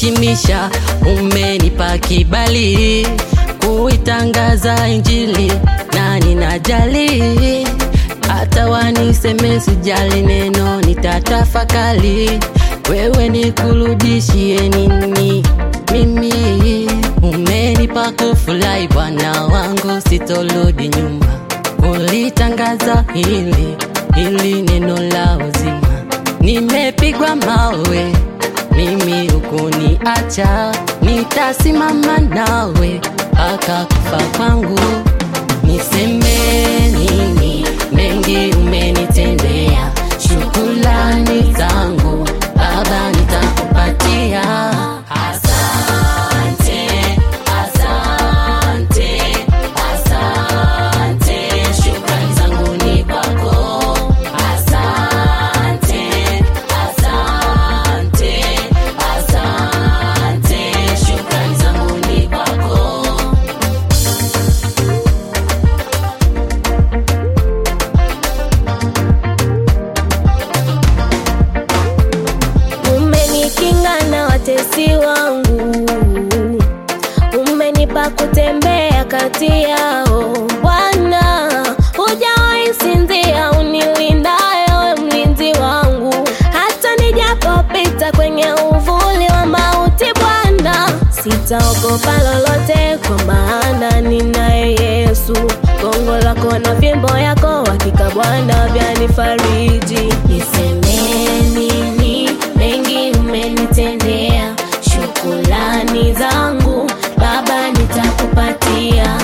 kuniheshimisha, umenipa kibali kuitangaza Injili na ninajali, hata waniseme sijali, neno nitatafakali. Wewe nikurudishie nini mimi? Umenipa kufurahi Bwana wangu, sitoludi nyuma kulitangaza hili hili neno la uzima. Nimepigwa mawe mimi hukuniacha, nitasimama nawe mpaka kufa kwangu. Niseme nini? Mengi umenitendea, shukrani zangu Baba nitakupatia. Asante, asante, asante, shukrani zangu ni kwako. Asante, asante, asante, shukrani zangu ni kwako. Umenikinga na watesi wangu, umenipa kutembea kati yao. Bwana, hujawahi sinzia, unilindayo mlinzi wangu, hata nijapopita kwenye uvuli wa mauti. Bwana, sitaogopa lolote, kwa maana ninaye Yesu. Gongo lako na fimbo yako, hakika Bwana vyanifariji. Niseme nini? Mengi umenitendea, shukrani zangu Baba nitakupatia.